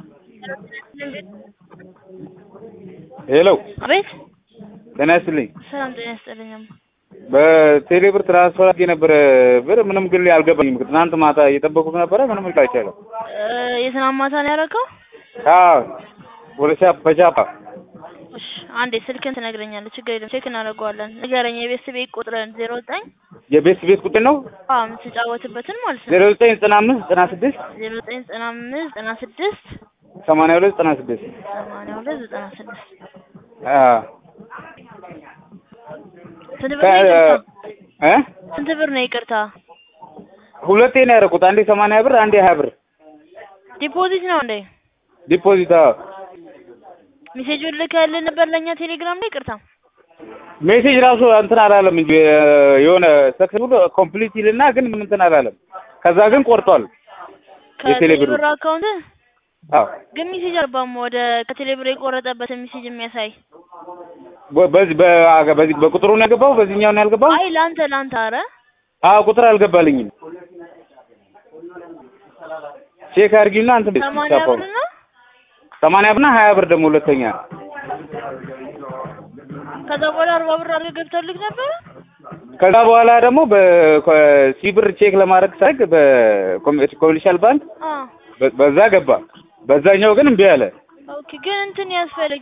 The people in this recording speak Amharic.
ሄሎ አቤት ጤና ይስጥልኝ። ሰላም ጤና ይስጥልኝ። በቴሌ ብር ትራንስፈር አድርጌ ነበረ ብር ምንም ግን አልገባኝም። ትናንት ማታ እየጠበቁት ነበረ ምንም ልክ አይቻልም። የትናንት ማታ ነው ያደረገው? አዎ ወደ ቻፕ በቻፓ እሺ አንዴ ስልክን ትነግረኛለህ። ችግር የለም ቼክ እናደርገዋለን። ንገረኝ የቤት ቤት ቁጥርን ዜሮ ዘጠኝ የቤት ቤት ቁጥር ነው አዎ የምትጫወትበትን ማለት ነው ዜሮ ዘጠኝ ዘጠና አምስት ዘጠና ስድስት ዜሮ ዘጠኝ ዘጠና አምስት ዘጠና ስድስት ሰማንያ ሁለት ዘጠና ስድስት ሰማንያ ሁለት ዘጠና ስድስት አዎ ስንት ብር ነው ይቅርታ? እ ስንት ብር ነው ይቅርታ? ሁለቴ ነው ያደረኩት። አንዴ ሰማንያ ብር አንዴ ሀያ ብር ዲፖዚት ነው እንዴ? ዲፖዚት። አዎ ሜሴጁን ልከህልን ነበር ለእኛ ቴሌግራም ላይ ይቅርታ? ሜሴጅ ራሱ እንትን አላለም እንጂ የሆነ ሰክሰስፉል ኮምፕሊት ይልና ግን ምን እንትን አላለም። ከዛ ግን ቆርጧል የቴሌ ብሩ። ከቴሌብር አካውንት አዎ ግን ሜሴጅ አልባም ወደ ከቴሌብር የቆረጠበትን ሜሴጅ የሚያሳይ በ- በዚህ በ- በዚህ በቁጥሩ ነው ያልገባው፣ በዚህኛው ነው ያልገባው። አይ ለአንተ ለአንተ አረ አዎ ቁጥር አልገባልኝም። ቼክ አድርጊና እንትን ሰማንያ ብር ነው ሰማንያ ብርና ሀያ ብር ደግሞ ሁለተኛ ከዛ በኋላ አርባ ብር አድርገህ ገብቶልህ ነበረ ከዛ በኋላ ደግሞ በሲብር ቼክ ለማድረግ ሳይግ በኮሜርሻል ባንክ አ በ- በዛ ገባ። በዛኛው ግን እምቢ አለ። ኦኬ ግን እንትን ያስፈልግ